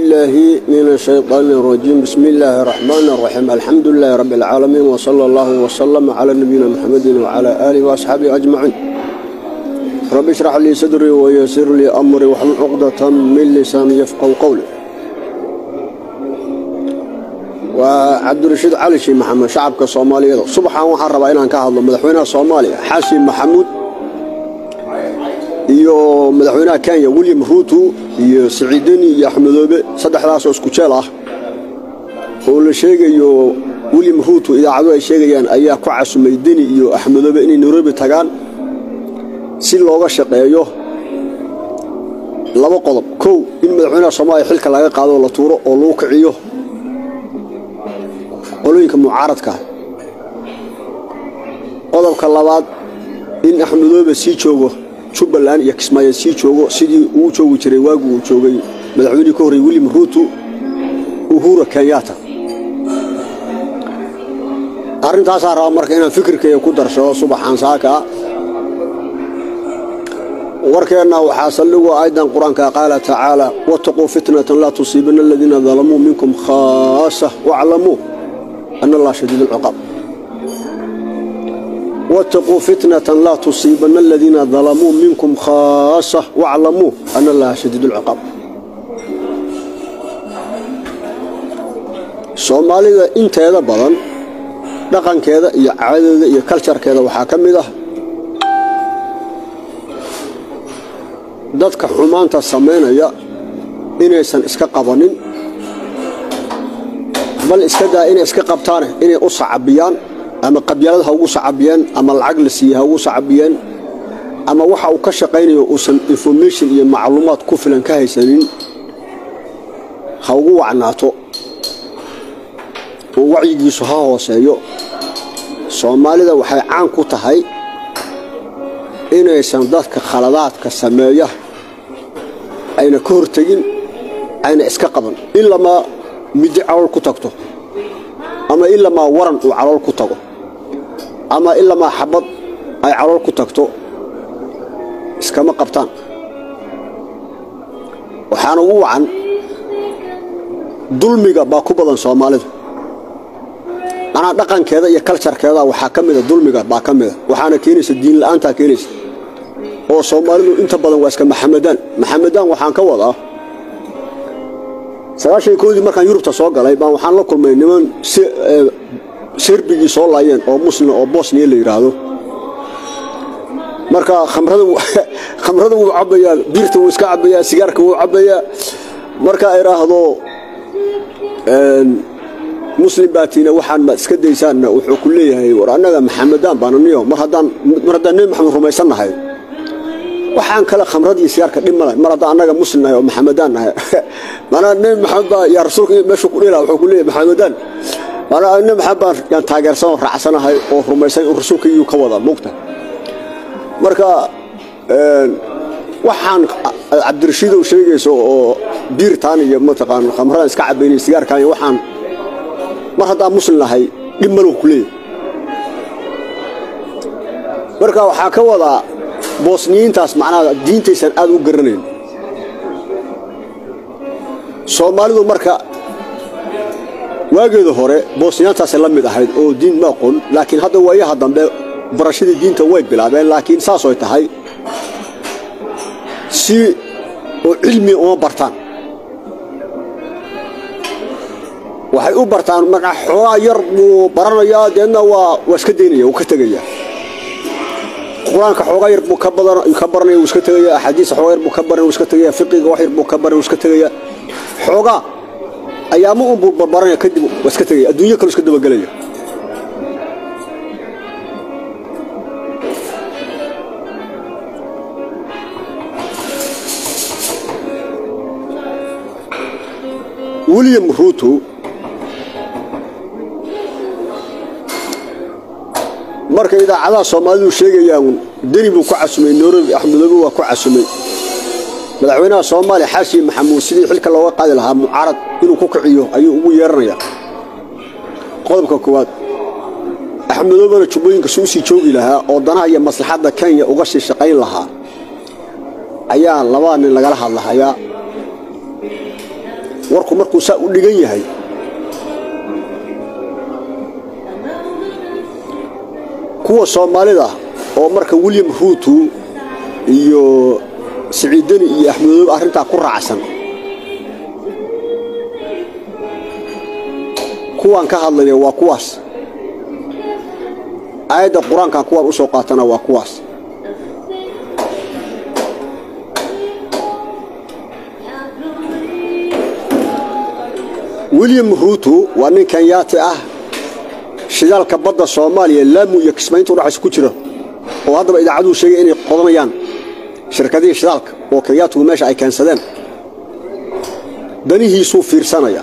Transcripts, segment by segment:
بالله من الشيطان الرجيم بسم الله الرحمن الرحيم الحمد لله رب العالمين وصلى الله وسلم على نبينا محمد وعلى آله وأصحابه أجمعين رب اشرح لي صدري ويسر لي أمري واحلل عقدة من لساني يفقهوا قولي وعبد الرشيد علي شي محمد شعبك الصومالي صبحا waxaan rabaa inaan ka hadlo madaxweynaha Soomaaliya Xasan Maxamuud iyo madaxweynaha Kenya William Ruto iyo Siciidani iyo Axmedoobe saddexdaas oo isku jeel ah oo la sheegayo William Ruto idaacadu ay sheegayaan ayaa ku casumay Deni iyo Axmedoobe inay Nairobi tagaan si looga shaqeeyo laba qodob kow in madaxweynaha Soomaaliya xilka laga qaado la tuuro oo loo kiciyo qolooyinka mucaaradka qodobka labaad in axmedoobe sii joogo jubbaland iyo kismaayo sii joogo sidii uu joogi jiray waagii uu joogay madaxweynihii ka horreeyey william ruuto uhura kenyatta arrintaasaa raba marka inaan fikirkayga ku darsado subaxaan saaka warkeenna waxaa saldhigu aayaddan qur-aanka qaala tacaala wattaquu fitnatan laa tusiibana aladiina dalamuu minkum khaasa waclamuu أن الله شديد العقاب واتقوا فتنة لا تصيبن الذين ظلموا منكم خاصة واعلموا أن الله شديد العقاب soomaalida inteeda badan dhaqankeeda iyo caadadeeda iyo kaljarkeeda waxaa ka mid ah dadka xumaanta samaynaya inaysan iska qabanin bal iska daa inay iska qabtaane inay u sacabiyaan ama qabyaalad ha ugu sacabiyeen ama lacag la siiye ha ugu sacabiyeen ama waxa uu ka shaqaynayo uusan information iyo macluumaad ku filan ka haysanin ha ugu wacnaato oo wacyigiisu ha hooseeyo soomaalida waxay caan ku tahay inaysan dadka khaladaadka sameeya ayna ka hortegin ayna iska qaban ilamaa middi calool ku tagto ama ilamaa waran uu calool ku tago ama ilamaa xabad ay calool ku tagto iskama qabtaan waxaana ugu wacan dulmiga baa ku badan soomaalida manaa dhaqankeeda iyo kaljarkeeda waxaa ka mida dulmiga baa ka mida waxaana keenaysa diin la'aantaa keenaysa oo soomaalidu inta badan waa iska maxamedaan maxamedaan waxaan ka wadaa sagaashan koodii markaan yurubta soo galay baan waxaan la kulmay niman serbigii soo laayeen oo muslima oo bosniya la yidhaahdo marka khamrada wuu cabbayaa biirta wuu iska cabbayaa sigaarka wuu cabbayaa markaa idhaahdo muslim baatiina waxaan maad iska daysaanna wuxuu ku leeyahay war annaga maxamedaan baananiyo mar haddaan nebi maxamed rumaysan nahay waxaan kale khamradii sigaarka dhib male mar haddaan annaga muslim nahay oo maxamedaan nahay manaa nebi maxamed baa yaa rasuulka meeshuu ku dhila wuxuu ku leeyahay maxamedaan manaa nebi maxamed baan yaan taageersan oo raacsanahay oo rumaysan in rasuulka iyuu ka wada mugta marka waxaan cabdirashiidow sheegayso oo biirtaan iyo mataqaan khamradan iska cabaynay sigaarkan iyo waxaan mar haddaan muslim nahay dhib malow ku leeyahay marka waxaa ka wadaa boosniyiintaas macnaha diintaysan aad u garanayn soomaalidu marka waageeda hore boosniyaantaasay la mid ahayd oo diin ma aqoon laakiin hadda waayaha dambe barashadii diinta way bilaabeen laakiin saasoy tahay si oo cilmi uma bartaan waxay u bartaan markaa xoogaa yar buu baranayaa deedna waa waa iska daynaya wuu ka tegayaa qur-aanka xoogaa yar buu ka baranaya wuu iska tegaya axaadiista xoogaa yar buu ka baranaya wuu iska tegaya fiqiga wax yar buu ka baranaya wuu iska tegaya xoogaa ayaama un buu barbaranaya kadib waa iska tegaya adduunyo kale iska dabagelaya william ruto marka idaacadaha soomaalidu sheegayaan deni buu ku casumay nairobi axmedoobe waa ku casumay madaxweynaha soomaaliya xaashi maxamuud sidii xilka looga qaadi lahaa mucaarad inuu ku kiciyo ayuu ugu yeeranayaa qodobka koowaad axmedoobena jubbooyinka si usii joogi lahaa oo danaha iyo maslaxadda kenya uga sii shaqayn lahaa ayaa labada nin lagala hadlahayaa warku markuu saa u dhigan yahay kuwa soomaalida oo marka william ruutu iyo siciidani iyo axmedoobe arrintaa ku raacsan kuwaan ka hadlaya waa kuwaas aayadda qur-aankan kuwaan u soo qaatana waa kuwaas william ruutu waa nin kenyaati ah shidaalka badda soomaaliya laamu iyo kismaynta udhaxaysa ku jira oo haddaba idaacaduhu sheegay inay qodanayaan shirkadihii shidaalka oo kenyaatigu meesha ay keensadeen danihiisuu fiirsanaya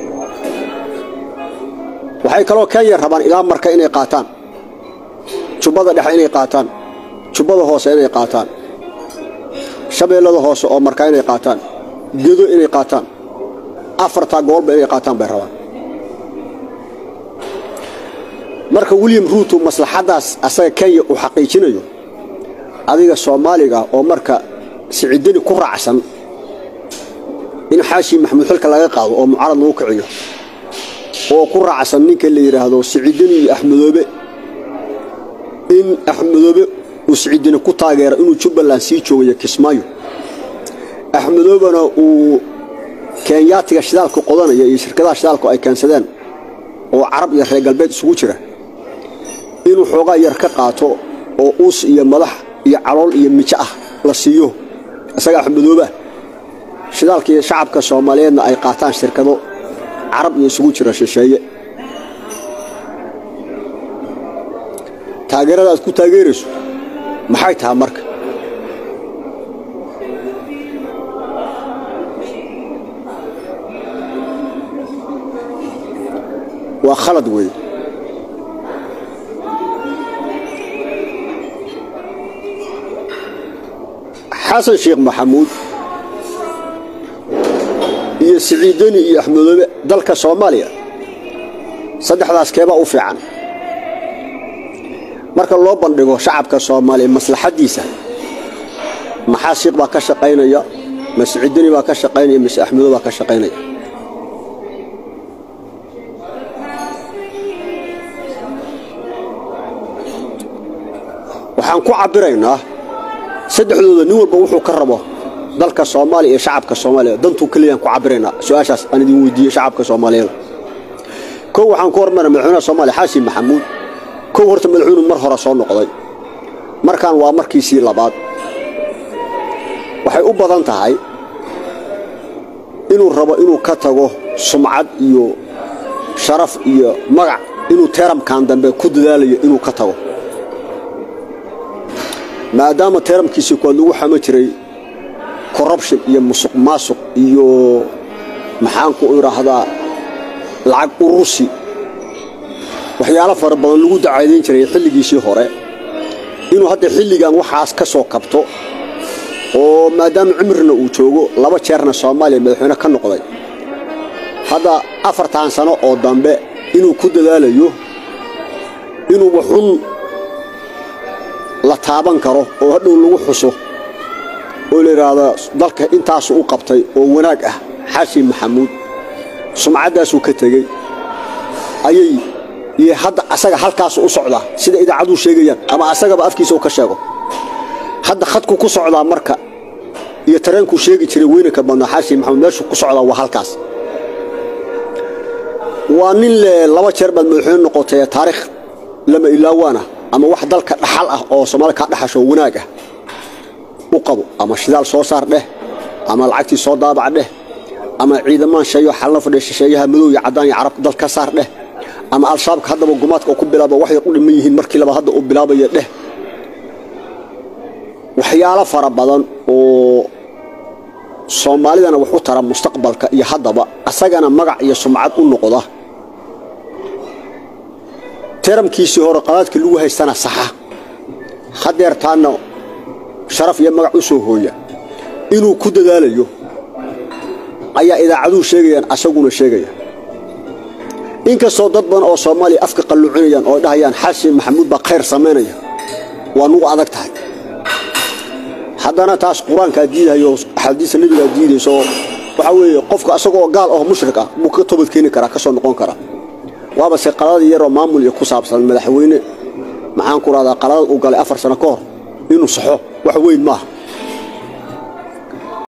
waxay kaloo kenya rabaan ilaa marka inay qaataan jubbada dhexe inay qaataan jubbada hoose inay qaataan shabeellada hoose oo marka inay qaataan gedo inay qaataan afartaa gobolba inay qaataan bay rabaan marka william ruutu maslaxaddaas asaga kenya uu xaqiijinayo adiga soomaaliga oo marka siciidani ku raacsan in xaashi maxamuud xilka laga qaado oo mucaarad lagu kiciyo oo ku raacsan ninka la yidhaahdo siciidani iyo axmedoobe in axmedoobe uu siciidani ku taageero inuu jubbaland sii joogayo kismaayo axmedoobena uu kenyaatiga shidaalka qodanaya iyo shirkadaha shidaalku ay keensadeen oo carab iyo reer galbeed isugu jira inuu xoogaa yar ka qaato oo uus iyo madax iyo calool iyo mijo ah la siiyo isaga axmedoobeah shidaalkii shacabka soomaaliyeedna ay qaataan shirkado carab iyo isugu jira shisheeye taageerada aad ku taageerayso maxay tahay marka waa khalad weeye xasan sheekh maxamuud iyo siciidani iyo axmedoobe dalka soomaaliya saddexdaas keebaa u fiican marka loo bandhigo shacabka soomaaliya maslaxaddiisa maxaa shiikh baa ka shaqaynaya ma siciidani baa ka shaqaynaya mise axmedoobe baa ka shaqaynaya waxaan ku cabbiraynaa saddexdooda nin walba wuxuu ka rabo dalka soomaaliya iyo shacabka soomaaliya dantuu keliyaan ku cabbiraynaa su-aashaas aan idin weydiiye shacabka soomaaliyeed kow waxaan ku hormara madaxweynaha soomaaliya xaasin maxamuud kow horta madaxweynu mar hore soo noqday markaan waa markiisii labaad waxay u badan tahay inuu rabo inuu ka tago sumcad iyo sharaf iyo magac inuu teeramkan dambe ku dadaalayo inuu ka tago maadaama teeramkiisii kuwaad lagu xamo jiray corrubtion iyo musuq maasuq iyo maxaanku idhaahdaa lacag urusi waxyaalo fara badan lagu dacaydayn jiray xilligiisii hore inuu hadda xilligan waxaas ka soo kabto oo maadaama cimrina uu joogo laba jeerna soomaaliya madaxweyne ka noqday hadda afartan sano oo dambe inuu ku dadaalayo inuu waxun la taaban karo oo hadhow lagu xuso oo la yidhaahdo dalka intaasu u qabtay oo wanaag ah xaasin maxamuud sumcaddaasuu ka tegey ayay iyo hadda asaga halkaasu u socdaa sida idaacadduu sheegayaan ama asagaba afkiisa uu ka sheego hadda khadku ku socdaa marka iyo tareenkuu sheegi jiray weynanka badnaa xaasin maxamuud meeshuu ku socdaa waa halkaas waa nin le laba jeer baad madaxweyne noqotay taariikh lama ilaawaana ama wax dalka dhaxal ah oo soomaali kaa dhaxasho wanaag ah u qabo ama shidaal soo saar dheh ama lacagtii soo daabac dheh ama ciidamaan sheeyo xalna fadhiya shisheeyaha madow iyo caddaan iyo carab dalka saar dheh ama al-shabaabka haddaba gumaadka uu ku bilaaba waxay u dhiman yihiin markii laba hadda uu bilaabaya dheh waxyaalo fara badan oo soomaalidana wax u tara mustaqbalka iyo haddaba asagana magac iyo sumcad u noqda teramkiisii hore qadaadkii lagu haystana saxa hadeertaanna sharaf iyo magac u soo hooya inuu ku dadaalayo ayaa idaacaduhu sheegayaan asaguna sheegaya inkastoo dad badan oo soomaaliya afka qalluucinayaan oo dhahayaan xasin maxamuud baa khayr samaynaya waa nugu adag tahay haddana taas qur-aankaa diidahayo axaadiista nebigaa diidayso waxaa weeye qofka asagoo gaal oo mushrik ah buu ka toobad keeni karaa ka soo noqon karaa waaba se qaladii yaroo maamul iyo ku saabsan madaxweyne maxaan ku rahdaa qaladad uu galay afar sano ka hor inuu saxo wax weyn maaha